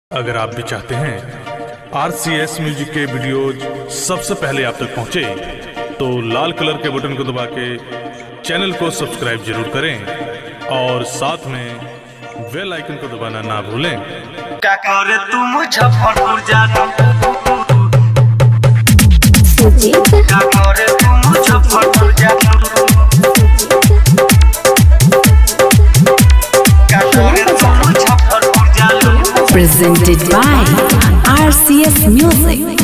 अगर आप भी चाहते हैं आर सी एस म्यूजिक के वीडियोज सबसे पहले आप तक पहुंचे तो लाल कलर के बटन को दबा के चैनल को सब्सक्राइब जरूर करें और साथ में बेल आइकन को दबाना ना भूलें का करे तू मुजफ्फरपुर जाना सुजीत का करे तू मुजफ्फरपुर जाना का करे तू मुजफ्फरपुर जाना presented by RCS Music.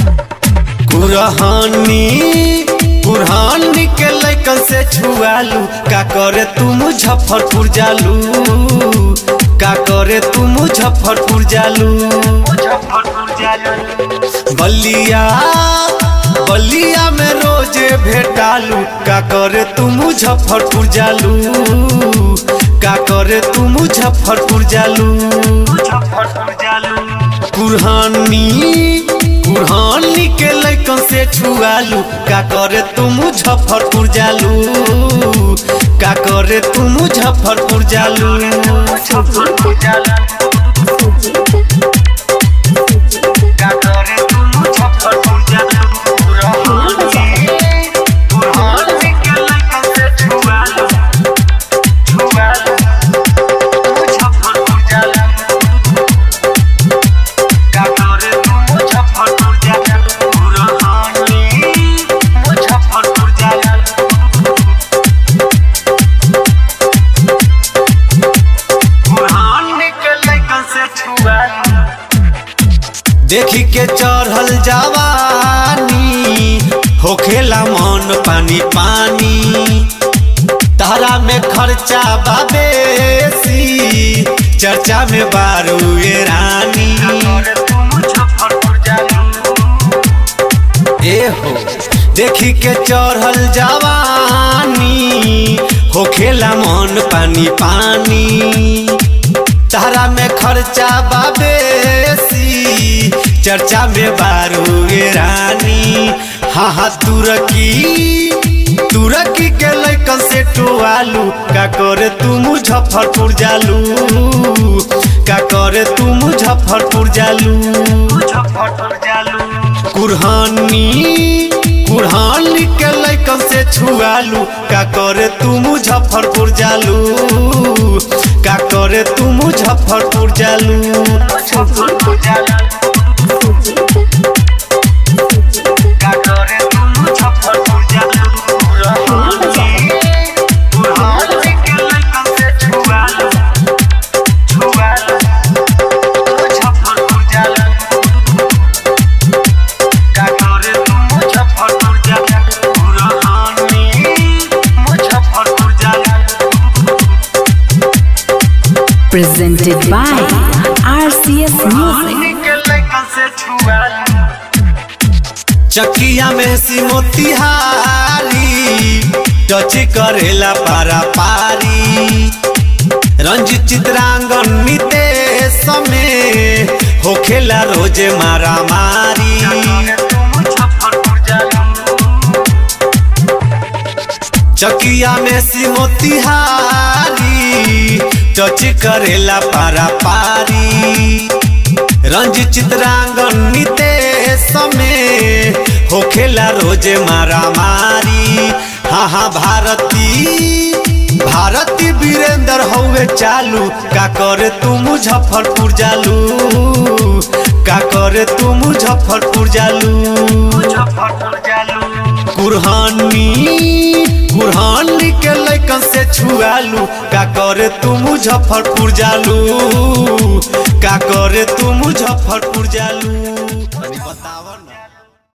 Kurhani Kurhani के लैकन से छुआलू का करे तू मुजफ्फरपुर जालू का करे तू मुजफ्फरपुर जालू मुजफ्फरपुर जाना बलिया बलिया में रोजे भेटालू का करे तू मुजफ्फरपुर जालू का करे तू मुजफ्फरपुर जालू मुजफ्फरपुर जाना कुरहानी कुरहानी के लैकन से छुआलू का करे तू मुजफ्फरपुर जालू का करे तू मुजफ्फरपुर जालू मुजफ्फरपुर जाना सुजीत का करे तू मुजफ्फरपुर जाना पुरहानी पुरहानी के लड़कन से छुआ लो छुआ लो मुजफ्फरपुर जाना का करे तू मुजफ्फरपुर जाना पुरहानी मुजफ्फरपुर जाना पुरहानी के लड़कन से छुआ लो देखी के चढ़ल जवानी होखेला मन पानी पानी तारा में खर्चा बाबेसी चर्चा में बारू ये रानी करे तू मुजफ्फरपुर जाना ए हो देखी के चढ़ल जवानी होखेला मन पानी पानी तारा में खर्चा बाबेसी चर्चा में बारू ये रानी हाँ हाँ तुरकी तुरकी के लैकन से टोआलू का करे तू मुजफ्फरपुर जालू का करे तू मुजफ्फरपुर जालू मुजफ्फरपुर जालू कुरहानी कुरहानी के लैकन से छुआलू का करे तू मुजफ्फरपुर जालू का करे तू मुजफ्फरपुर जालू मुजफ्फरपुर जालू सुजीत का करे तू मुजफ्फरपुर जालू पुरहानी पुरहानी के लड़कन से छुआ लो छुआ लो मुजफ्फरपुर जालू का करे तू मुजफ्फरपुर जालू पुरहानी मुजफ्फरपुर जालू Presented by RCS Music. के लड़कन से छुआ लो चकिया में सी मोतिहारी टच करेला पारा पारी रंजित चित्रांगन नितेश में होखेला रोजे मारा मारी करे तू मुजफ्फरपुर जालू चकिया में सी मोतिहारी टच करेला पारा पारी रंजित चित्रांगन नितेश में होखेला रोजे मारा मारी हाँ हाँ भारती भारती वीरेंद्र हौवे चालू का करे तू मुजफ्फरपुर जालू का करे तू मुजफ्फरपुर जालू मुजफ्फरपुर जालू कुरहानी कुरहानी के लैकन से छुआलू का करे तू मुजफ्फरपुर जालू का करे तू मुजफ्फरपुर जालू